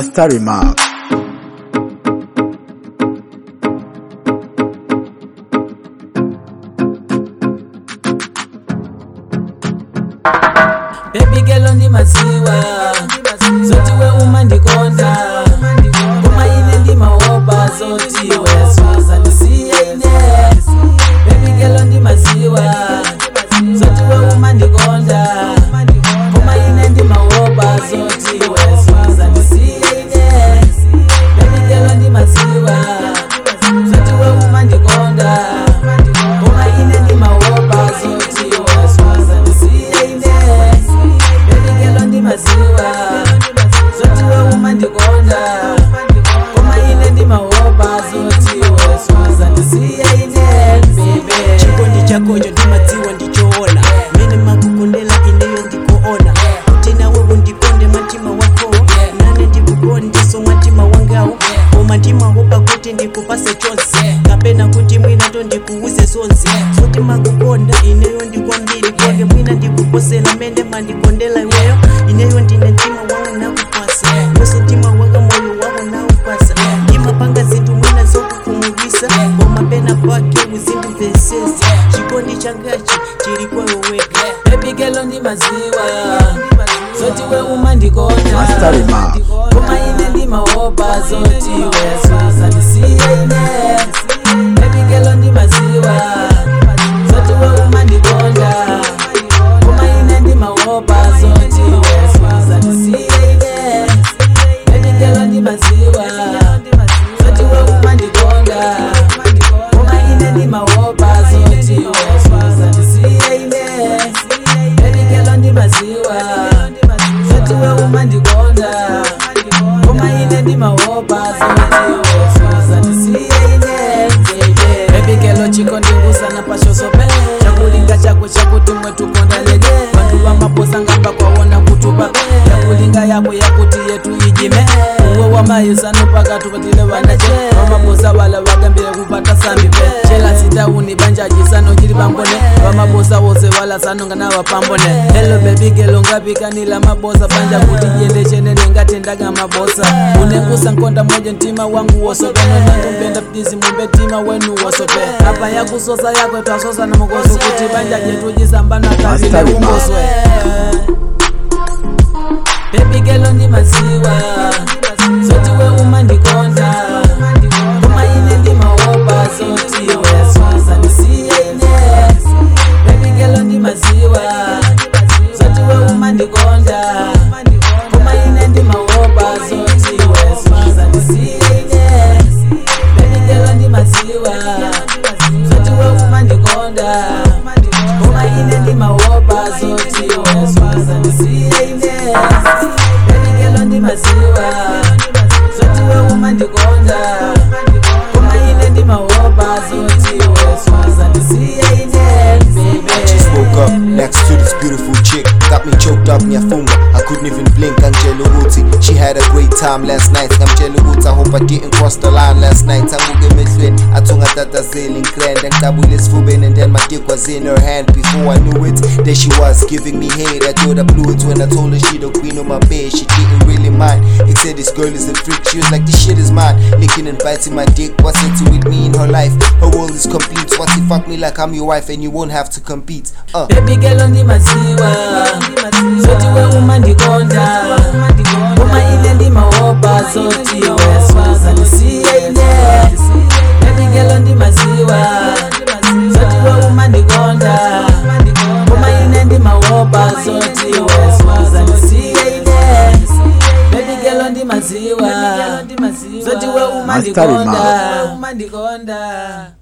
Master Remark. Baby girl ndi maziwa zoti we uma ndikonda koma ine ndi maopa zoti we suza ndisiye ine Baby girl ndi maziwa zoti we uma ndikonda koma ine ndi maopa zoti we suza ndisiye ine Baby girl ndi maziwa zoti we uma ndikonda koma ine ndi maopa zoti we suza ndisiye ine Baby girl ndi maziwa zoti we uma ndikonda koma ine ndi maopa zoti we suza ndisiye ine baby chikondi chakocho ndimadziwa ndichoona mene makukondela ineyo ndikuona kuti nawe undikonde mwatima wako nane ndikukondeso mwatima wangawo koma ndimahopa kuti ndikupase chonse kapena kuti mwina to ndikuuze zonse kuti makukonda ineyo ndikwambiri konde mwina ndikuposela mene mandikondela iweyo ineyo ndine mtima wawo nakupasa wese mtima wanga moyo wawo naupasa ndimapanga zinthu mwina zokukhumudwisa koma pena pake uzindimvesesa chikondi changachi chili kwawe weka Baby girl ndi maziwa zoti we uma ndikonda Master Remark. koma ine ndi maopa zoti we suza ndisiye ine Baby girl ndi maziwa zoti we uma ndikonda koma ine ndi maopa zoti we suza ndisiye ine Baby girl ndi maziwa zoti we uma ndikonda koma ine ndi maopa zoti we suza ndisiye ine Baby girl ndi maziwa zoti we uma ndikonda koma ine ndi maopa zoti we suza ndisiye ine baby. Baby girl chikondingusana pashosope chakulinga chako chakuti mwe tukondalege vantu vamaposa ngamba kwaona kutupa chakulinga yako yakuti yetu ijime uwe wamayisano pakati patile vanache vamaposa vala vagambire kupata sambi pe chela sitauni banjaji sano chili pambone vamaposa wose vala sanonga na vapambone helo baby girl ngapikanila mabosa banja kuti jende chenene ngatendaga mabosa unengusa nkonda moja mtima wangu wosope nonangumpenda ptizi mumbe mtima wenu wosope apa yakusosa yako twasosa na mokoso kuti banja jetu jisambana kabile Master Remark. umboswe Baby girl ndi maziwa zoti we uma ndikonda koma ine ndi maopa zoti we suza ndisiye ine Baby girl ndi maziwa zoti we uma ndikonda koma ine ndi maopa zoti we suza ndisiye ine Baby girl ndi maziwa zoti we uma ndikonda koma ine ndi maopa zoti we suza ndisiye ine Baby girl ndi maziwa zoti we uma ndikonda koma ine ndi maopa zoti we suza ndisiye ine baby Just woke up next to this beautiful chick. Got me choked up ngiyafunga. I couldn't even blink angitshela ukuthi she had a great time last night. Ngamtshela ukuthi I hope I didn't cross the line last night. Anguke emehlweni athi ungatatazeli ngikrenda ngicabule esifubeni and then my dick was in her hand before I knew it. There she was giving me head. I thought I blew it when I told her she the queen of my bed. She didn't really mind. Except this girl is a freak. She was like this shit is mine. Licking and biting my dick. What's it to with me in her life? Her world is complete. What if fuck me like I'm your wife and you won't have to compete? Uh. Baby girl ndi maziwa zoti we uma ndikonda koma ine ndi maopa zoti we suza ndisiye ine Baby girl ndi maziwa zoti we uma ndikonda koma ine ndi maopa zoti we suza ndisiye ine Baby girl ndi maziwa zoti we uma Master ndikonda Remark. uma ndikonda